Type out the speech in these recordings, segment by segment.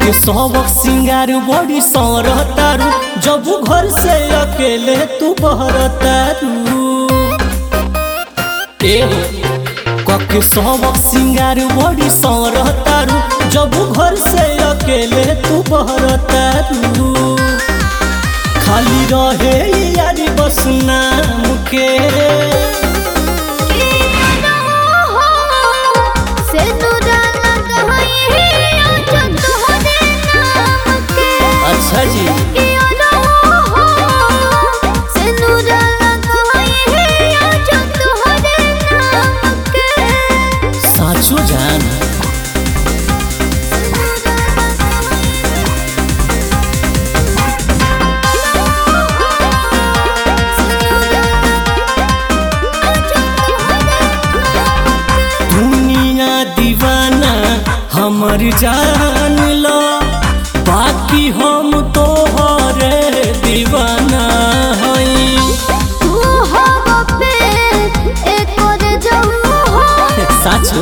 कके सबक सिंगार बड़ी सरतारू जब घर से अकेले तू बहरतारू ए हो कके सबक सिंगार बड़ी सरतारू जब घर से अकेले तू बहरतारू खाली रहे यारी बस नाम के अच्छा जी साचो जान दुनिया दीवाना हमर जान लो बाकी हम तो हरे दीवाना हई साचो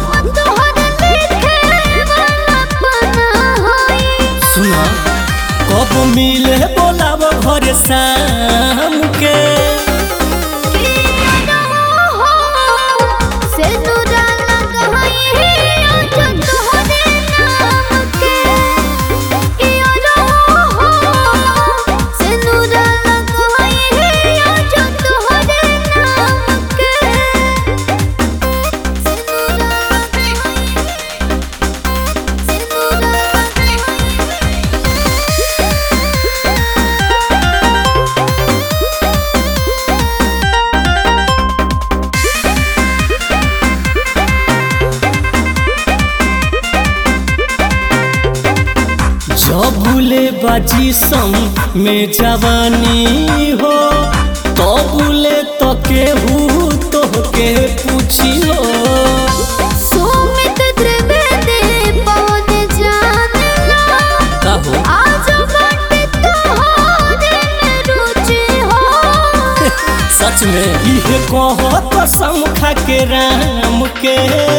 सुना कब मिले बोलाब घर शाम के जबुले बाजी संग में जवानी हो तबुले तो केहू तो के पूछी हो सुमित त्रिवेदी पवन जानला कहो आज बाटे तोहरे में रुचि हो सच में इहे कहो तो समखा के राम के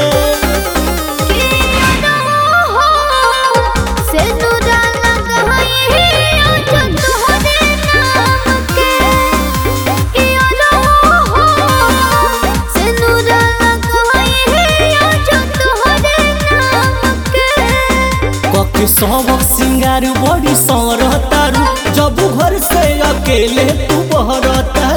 किया हो से नुराना कहई आज तोहरे नाम के किया हो से नुराना कहई आज तोहरे नाम के कके सबक सिंगार बड़ी सरतारू जब घर से अकेले तू बहरता